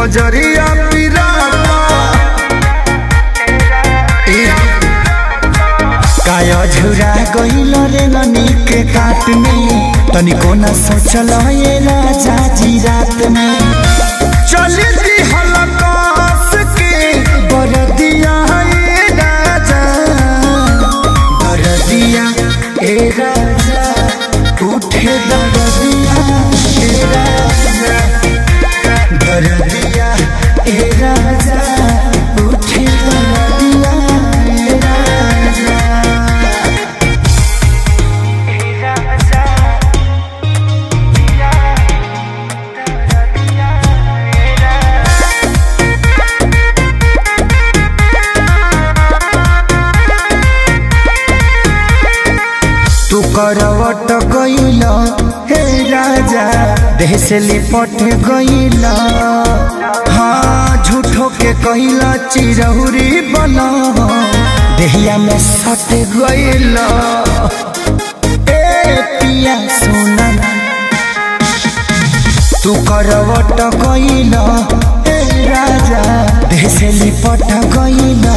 पजरिया पिराता ए, काया झुरा गइल रे ननी के काट में तनिको न सोचल ये राजा जी रात में चली दी हलकास के बरदिया ए राजा बरदिया ए राजा उठे दरदिया ए राजा दरदिया ए राजा उठे दरदिया ए राजा तू करवट गइल हे राजा देह से लिपट गइल हाँ झूठो के कइल चिरहुरी बन देहिया में सट गइल ए पिया सोना तू करवट गइल हे राजा देह से लिपट गइल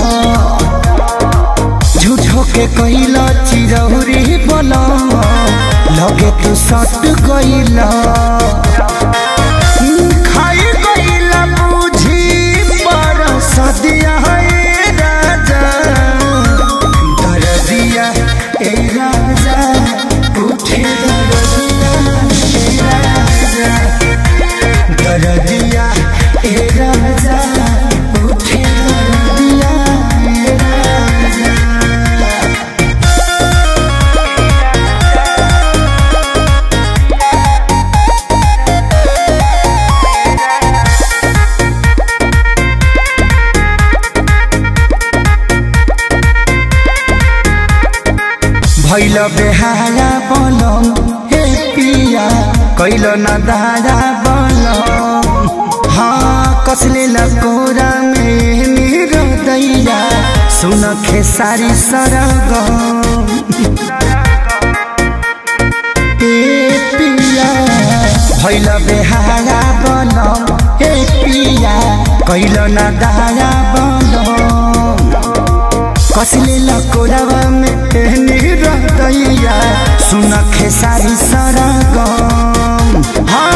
झूठो के कइला चिरौरी बना लगे तू सट गइला खाई गइला बुझी पर सदिया है राजा दरदिया ए राजा उठे दरदिया ए राजा दरदिया ए राजा उठे दरदिया ए राजा भैल बेहारा बनम हे पिया कैल न दारा बनम हाँ कसले लकोरा में मेरो दैया सुन खेसारी सरगम ए पिया भैल बेहारा बनम हे पिया कैल न दारा बनम कसले लकोरावा में एहनी रहतैया सुन खेसारी सरगम हाँ